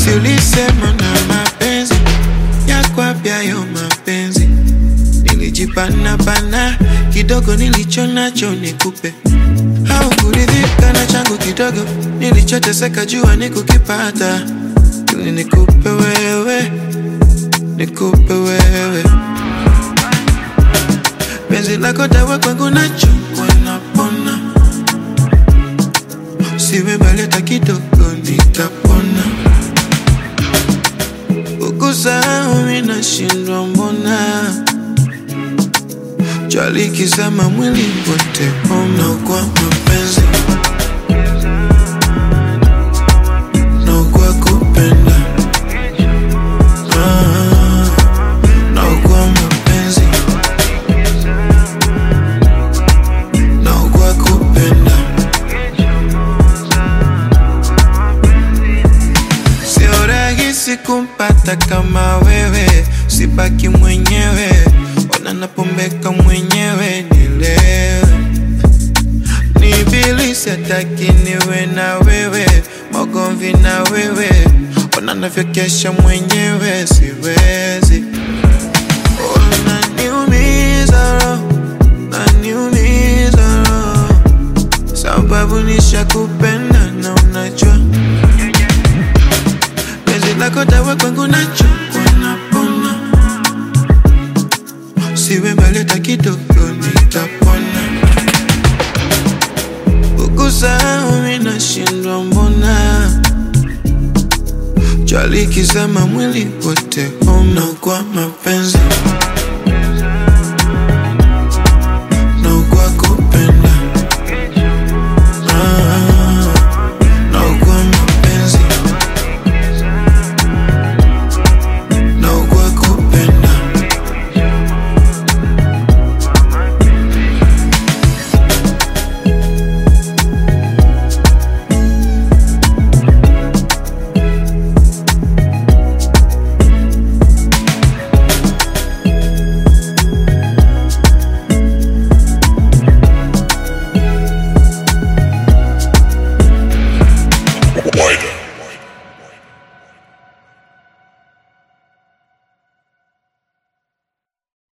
si ulisema na mapenzi yako apyayo mapenzi nilijipana pana kidogo nilicho nacho nikupe au kuridhika na changu kidogo nilichoteseka jua nikukipata ili nikupe wewe nikupe wewe penzi lako dawa kwangu nachukwa napona siwe mbali hata kidogo nitapona ukusahau minashindwa mbona jali kizama mwili wote ona kwa mapenzi na kwa kupenda Ah, na kwa mapenzi na kwa kupenda sio rahisi kumpata kama wewe sibaki mwenyewe ona napombeka mwenyewe nilewe ni bilisi hataki niwe na wewe magomvi na wewe ona navyokesha mwenyewe siwezi unaniumiza roho naniumiza roho sababu nishakupenda na unajua penzi lako dawa kwangu nachukwa napona siwe mbali hata kidogo nitapona ukusahau minashindwa mbona jali kizama mwili wote homa kwa mapenzi